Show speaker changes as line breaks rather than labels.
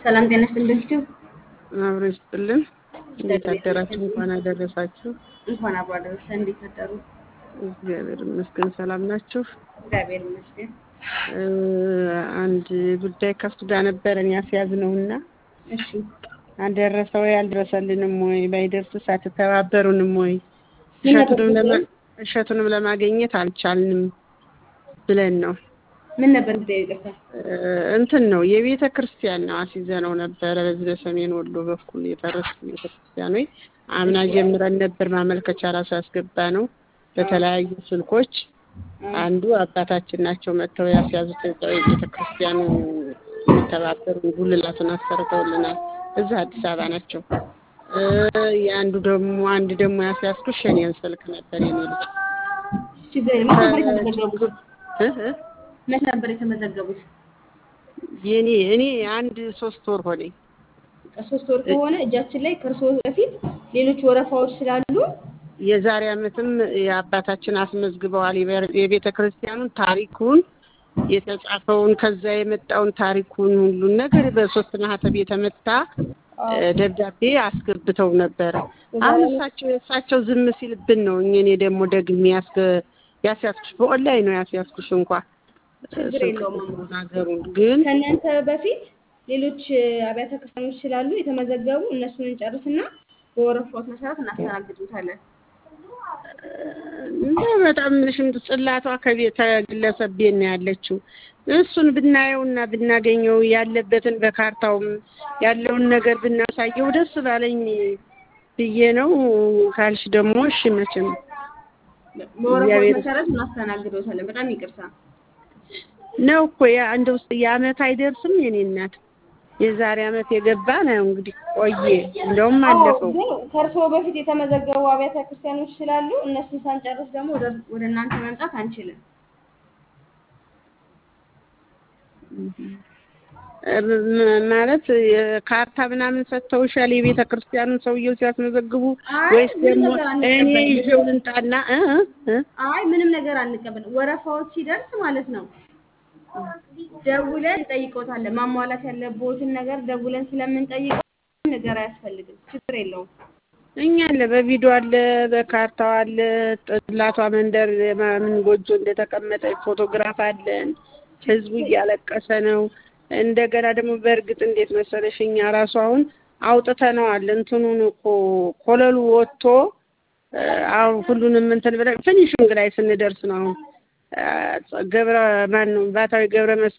ሰላም ጤና ይስጥልኝ።
አብሮ ይስጥልን። እንዴት አደራችሁ? እንኳን አደረሳችሁ።
እንኳን አብሮ አደረሰ። እንዴት አደሩ?
እግዚአብሔር ይመስገን። ሰላም ናችሁ?
እግዚአብሔር ይመስገን።
እ አንድ ጉዳይ ከሱ ጋር ነበረን ያስያዝነውና
እሺ
አልደረሰ ወይ አልደረሰልንም ወይ ባይደርስስ አትተባበሩንም ወይ
ምን ነበር
እሸቱንም ለማ
ጉዳዩ?
እሸቱንም ለማግኘት አልቻልንም ብለን ነው
ምን ነበር ጉዳዩ? ይቅርታ።
እ እንትን ነው የቤተ ክርስቲያን ነው አስይዘነው ነበረ። በዚህ በሰሜን ወሎ በኩል የፈረሱ ቤተ ክርስቲያኖች አምና ጀምረን ነበር ማመልከቻ ራሱ ያስገባ ነው በተለያዩ ስልኮች። አንዱ አባታችን ናቸው መጥተው ያስያዙት እዛው የቤተ ክርስቲያኑ የሚተባበሩ ጉልላቱን አሰርተውልናል። እዛ አዲስ አበባ ናቸው። እ የአንዱ ደግሞ አንድ ደግሞ ያስያዝኩት ሸኔን ስልክ ነበር የኔ ልጅ
ችግር የለም። መች ነበር የተመዘገቡት?
እ እ
መች ነበር የተመዘገቡት?
የኔ እኔ አንድ ሶስት ወር ሆነኝ።
ከሶስት ወር ከሆነ እጃችን ላይ ከእርስዎ በፊት ሌሎች ወረፋዎች ስላሉ
የዛሬ ዓመትም የአባታችን አስመዝግበዋል። የቤ- የቤተ ክርስቲያኑን ታሪኩን የተጻፈውን ከዛ የመጣውን ታሪኩን ሁሉን ነገር በሶስት ማህተብ የተመታ እ ደብዳቤ አስገብተው ነበረ። አሁን እሳቸው እሳቸው ዝም ሲልብን ነው እኔ ደግሞ ደግሜ ያስገ ያስያዝኩሽ በኦንላይን ነው ያስያዝኩሽ እንኳ
ችግር የለውም እማ።
ሀገሩን ግን
ከእናንተ በፊት ሌሎች እ፣ አብያተ ክርስቲያኖች ስላሉ የተመዘገቡ እነሱን እንጨርስና በወረፋዎች መሰረት እናስተናግዱታለን።
እንደ በጣም ሽንት ጽላቷ ከቤተ ግለሰብ ቤት ነው ያለችው። እሱን ብናየውና ብናገኘው ያለበትን በካርታውም ያለውን ነገር ብናሳየው ደስ ባለኝ ብዬ ነው። ካልሽ ደግሞ እሺ መቼም
በወረፋዎች
እግዚአብሔር-
መሰረት እናስተናግዶታለን። በጣም ይቅርታ።
ነው እኮ ያ እንደ ውስጥ የአመት አይደርስም የኔ እናት የዛሬ አመት የገባ ነው እንግዲህ ቆየ እንደውም አለፈው
ግን ከእርስዎ በፊት የተመዘገቡ አብያተ ክርስቲያኖች ስላሉ እነሱን ሳንጨርስ ደግሞ ወደ ወደ እናንተ መምጣት አንችልም።
ም- ማለት የካርታ ምናምን ሰጥተውሻል የቤተ ክርስቲያኑን ሰውየው ሲያስመዘግቡ
አይ፣
ወይስ
ምንም
ደግሞ
ነገር
እኔ
አንቀበልም።
ይዤው ልምጣና እ እ እ?
አይ ምንም ነገር አንቀበልም። ወረፋዎች ሲደርስ ማለት ነው ደውለን እንጠይቀውታለን። ማሟላት ያለብዎትን ነገር ደውለን ስለምንጠይቀው ምንም ነገር አያስፈልግም። ችግር የለውም።
እኛ አለ በቪዲዮ አለ በካርታው አለ ጥላቷ መንደር ምን ጎጆ እንደተቀመጠ ፎቶግራፍ አለን። ህዝቡ እያለቀሰ ነው። እንደገና ደግሞ በእርግጥ እንዴት መሰለሽ እኛ ራሱ አሁን አውጥተነዋል እንትኑን እኮ ኮለሉ ወጥቶ እ፣ አሁን ሁሉንም እንትን ብለን ፊኒሽንግ ላይ ስንደርስ ነው አሁን እ፣ ገብረ ማን ነው ባታዊ ገብረ መስቀል